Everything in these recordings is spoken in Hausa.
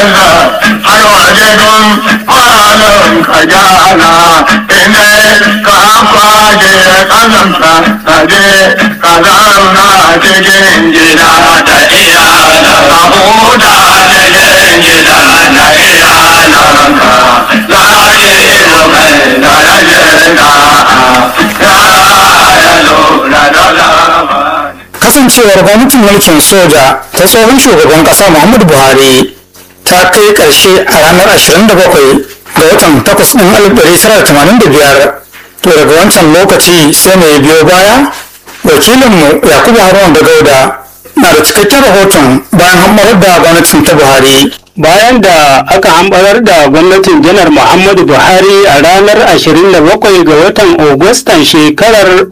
kansa har waje don falon ka gyara inda ka kwaje kasanka ka je ka zauna cikin gida da iyalanka ka huta cikin gida da iyalanka lahiru mai darajarka ya lura da lamari kasancewar gwamnatin mulkin soja ta tsohon shugaban kasa muhammadu buhari ta kai karshe a ranar 27 ga watan 8 ɗin 1985 to daga wancan lokaci sai mai biyo baya wakilinmu yakubu haruna da gauda na da cikakken rahoton bayan hammarar da gwamnatin ta buhari bayan da aka hambarar da gwamnatin janar muhammadu buhari a ranar 27 ga watan agustan shekarar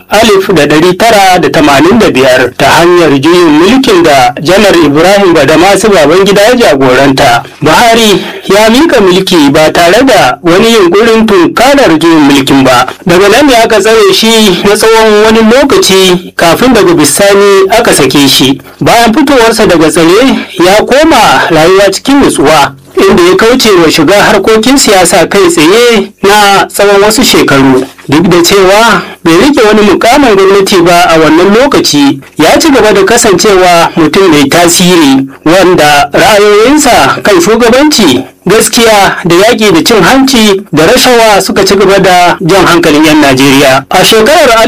1985 ta hanyar juyin mulkin da janar ibrahim badamasu babangida ya jagoranta buhari ya mika mulki ba tare da wani yunkurin tunkarar juyin mulkin ba daga nan ne aka tsare shi na tsawon wani lokaci kafin daga bisani aka sake shi bayan fitowarsa daga tsare ya koma rayuwa cikin nutsuwa inda ya kauce wa shiga harkokin siyasa kai tsaye na tsawon wasu shekaru duk da cewa bai rike wani mukamin gwamnati ba a wannan lokaci ya ci gaba da kasancewa mutum mai tasiri wanda ra'ayoyinsa kan shugabanci gaskiya da yaƙi da cin hanci da rashawa suka ci gaba da jan hankalin 'yan Najeriya. A shekarar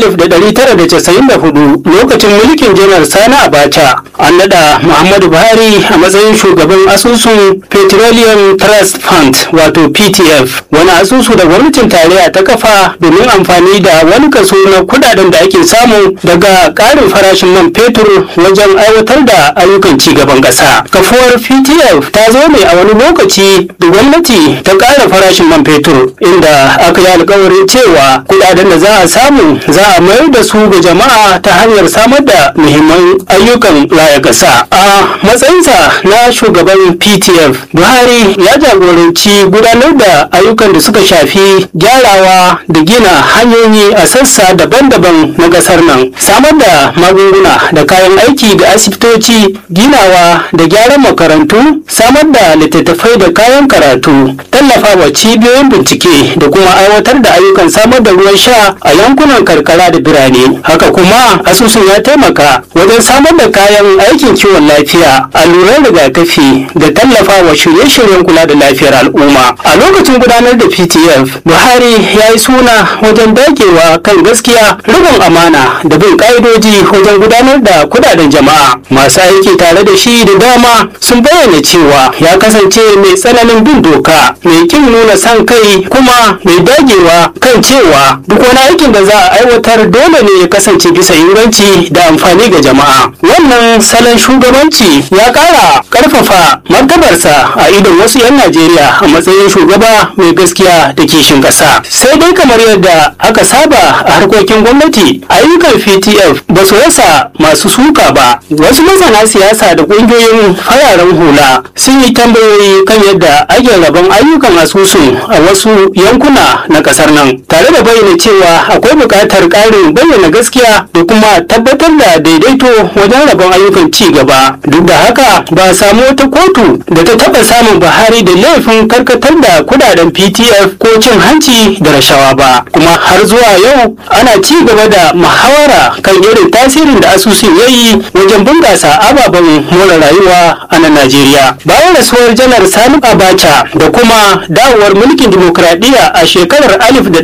1994 lokacin mulkin janar Sani Abacha an naɗa Muhammadu Buhari a matsayin shugaban asusun Petroleum Trust Fund wato PTF wani asusu da gwamnatin tarayya ta kafa domin amfani da wani kaso na kudaden da ake samu daga ƙarin farashin man fetur wajen aiwatar da ayyukan ci gaban ƙasa. Kafuwar PTF ta zo ne a wani lokaci da gwamnati ta ƙara farashin man fetur inda aka yi alkawarin cewa kudaden da za a samu za a mayar da su ga jama'a ta hanyar samar da muhimman ayyukan raya ƙasa a matsayinsa na shugaban ptf buhari ya jagoranci gudanar da ayyukan da suka shafi gyarawa da gina hanyoyi a sassa daban-daban na ƙasar nan samar da magunguna da kayan aiki ga asibitoci ginawa da gyaran makarantu samar da littattafai da kayan karatu tallafa wa cibiyoyin bincike da kuma aiwatar da ayyukan samar da ruwan sha a yankunan karkara da birane haka kuma asusun ya taimaka wajen samar da kayan aikin kiwon lafiya alluran rigakafi da tallafa wa shirye-shiryen kula da lafiyar al'umma a lokacin gudanar da ptf buhari ya yi suna wajen dagewa kan gaskiya rikon amana da bin ka'idoji wajen gudanar da kudaden jama'a masu aiki tare da shi da dama sun bayyana cewa ya kasance mai tsananin bin doka mai kin nuna san kai kuma mai dagewa kan cewa duk wani aikin da za a aiwatar dole ne ya kasance bisa inganci da amfani ga jama'a wannan salon shugabanci ya kara karfafa martabarsa a idon wasu 'yan najeriya a matsayin shugaba mai gaskiya da kishin kasa sai dai kamar yadda aka saba a harkokin gwamnati ayyukan ptf ba su rasa masu suka ba wasu masana siyasa da kungiyoyin fararen hula sun yi tambayoyi kan yadda ake rabon ayyukan asusun a wasu yankuna na kasar nan tare da bayyana cewa akwai buƙatar ƙarin bayyana gaskiya da kuma tabbatar da daidaito wajen rabon ayyukan ci gaba duk da haka ba a samu wata kotu da ta taɓa samun buhari da laifin karkatar da kudaden ptf ko cin hanci da rashawa ba kuma har zuwa yau ana ci gaba da muhawara kan irin tasirin da asusun ya yi wajen bunƙasa ababen more rayuwa a nan najeriya bayan rasuwar janar sani abacha da kuma dawowar mulkin dimokuraɗiyya a shekarar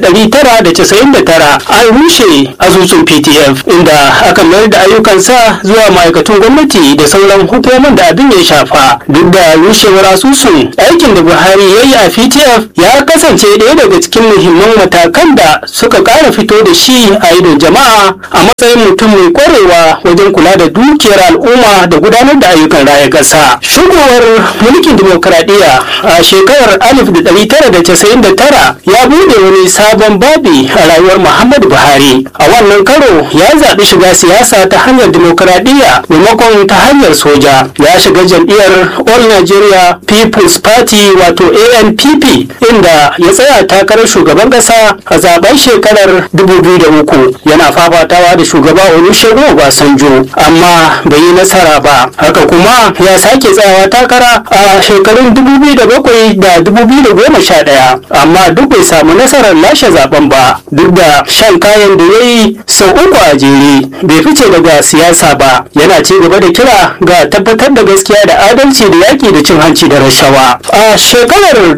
1999 an rushe asusun ptf inda aka mayar da ayyukansa zuwa ma'aikatun gwamnati da sauran hukumomin da abin ya shafa duk da rushewar asusun aikin da buhari ya yi a ptf ya kasance ɗaya daga cikin muhimman matakan da suka ƙara fito da shi a idon jama'a a matsayin mutum mai ƙwarewa wajen kula da dukiyar al'umma da gudanar da ayyukan raya ƙasa shigowar mulkin dimokuraɗiyya a shekarar 1999 ya bude wani sabon babi a rayuwar muhammadu buhari a wannan karo ya zaɓi shiga siyasa ta hanyar dimokuraɗiyya maimakon ta hanyar soja ya shiga jam'iyyar all nigeria people's party wato anpp inda ya tsaya takarar shugaban ƙasa a zaben zaben shekarar 2003 yana fafatawa da shugaba olusegun obasanjo amma bai yi nasara ba haka kuma ya sake tsayawa takara a shekarun 2007 da 2011 amma duk bai samu nasarar lashe zaben ba duk da shan kayan da ya yi sau uku a jere bai fice daga siyasa ba yana ci gaba da kira ga tabbatar da gaskiya da adalci da yaki da cin hanci da rashawa a shekarar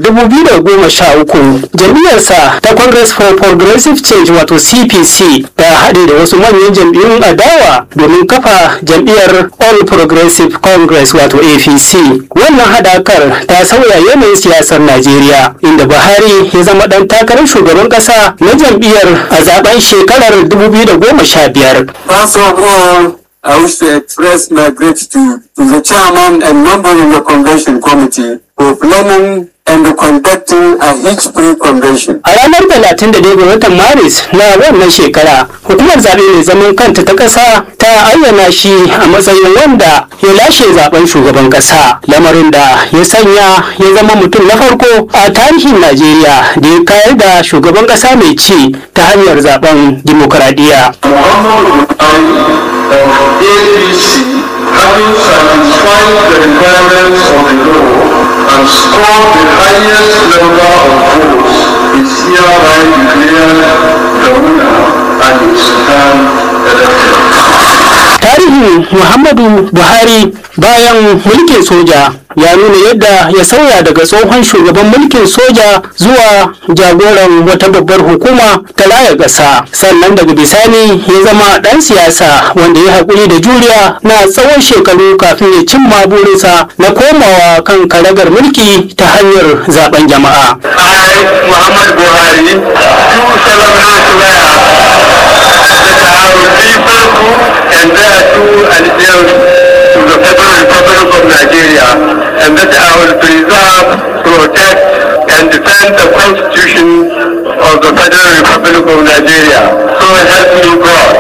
2013 jam'iyyarsa ta congress for progressive change wato cpc ta haɗe da wasu manyan jam'iyyun adawa domin kafa jam'iyyar all progressive congress wato apc wannan haɗakar ta sauya yanayin siyasar najeriya inda buhari ya zama ɗan takarar shugaban ƙasa na jam'iyyar a zaben shekarar 2015 First of all, I wish to express my gratitude to the chairman and members of the convention committee for planning and conducting a hitch-free convention. A ranar 31 ga watan Maris na wannan shekara, hukumar zaɓe mai zaman kanta ta ƙasa ta ayyana shi a matsayin wanda ya lashe zaben shugaban ƙasa, lamarin da ya sanya ya zama mutum na farko a tarihin Najeriya da ya kayar da shugaban ƙasa mai ci ta hanyar zaben dimokuraɗiyya. Muhammad Buhari of APC, having satisfied the requirements of the law and scored the highest number of votes, is hereby declared the winner and is term elected. tarihin muhammadu buhari bayan mulkin soja ya nuna yadda ya sauya daga tsohon shugaban mulkin soja zuwa jagoran wata babbar hukuma ta raya ƙasa sannan daga bisani ya zama ɗan siyasa wanda ya haƙuri da juriya na tsawon shekaru kafin ya cimma burinsa na komawa kan karagar mulki ta hanyar zaben jama'a I, Muhammad Buhari, do solemnly swear that I will be faithful and bear true allegiance to the Federal Republic of Nigeria and that I will preserve, protect, and defend the Constitution of the Federal Republic of Nigeria. So help me God.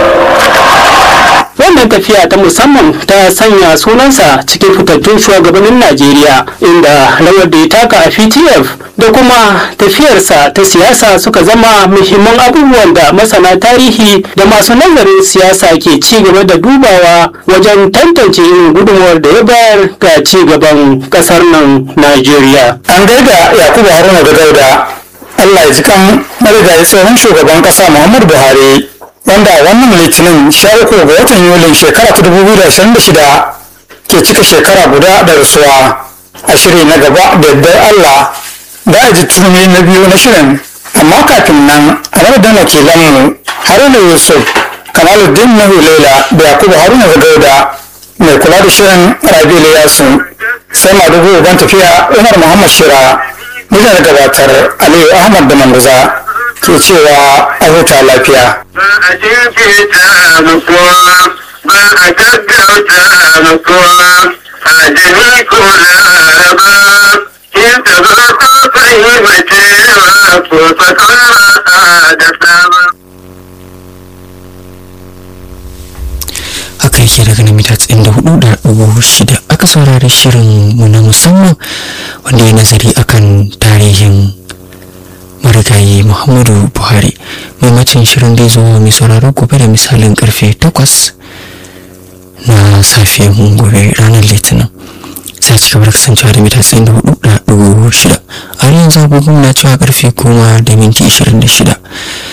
wannan tafiya ta musamman ta sanya sunansa cikin fitattun shugabannin najeriya inda rawar da ya taka a ptf da kuma tafiyarsa ta siyasa suka zama muhimman abubuwan da masana tarihi da masu nazarin siyasa ke ci gaba da dubawa wajen tantance irin gudunmuwar da ya bayar ga ci gaban kasar nan najeriya an gaida yakubu haruna da dauda allah ya ji kan marigayi tsohon shugaban kasa muhammadu buhari wanda a wannan litinin sha uku ga watan yulin shekara ta dubu biyu da ashirin da shida ke cika shekara guda da rasuwa a shiri na gaba da yardar allah da a ji turmi na biyu na shirin amma kafin nan a madadin wakilanmu haruna yusuf kamaluddin na hulela da yakubu haruna da dauda mai kula da shirin rabi yasu sai madugu uban tafiya umar muhammad shira nijar gabatar aliyu ahmad da manguza ke cewa a huta lafiya ba a jinkirta mutuwa ba a gaggauta mutuwa a jini ko laraba in ta zo ta fahimcewa ko sakara da sama. haka yake daga na mita tsayin da hudu da dubu shida aka saurari shirin mu na musamman wanda ya nazari akan tarihin marigayi muhammadu buhari maimacin shirin da ya zo mai sauraro gobe da misalin karfe takwas na safiyan gobe ranar litinin sai ci gaba da kasancewa da mita tsayin da hudu da dubu shida a yanzu agogon na cewa karfe goma da minti ashirin da shida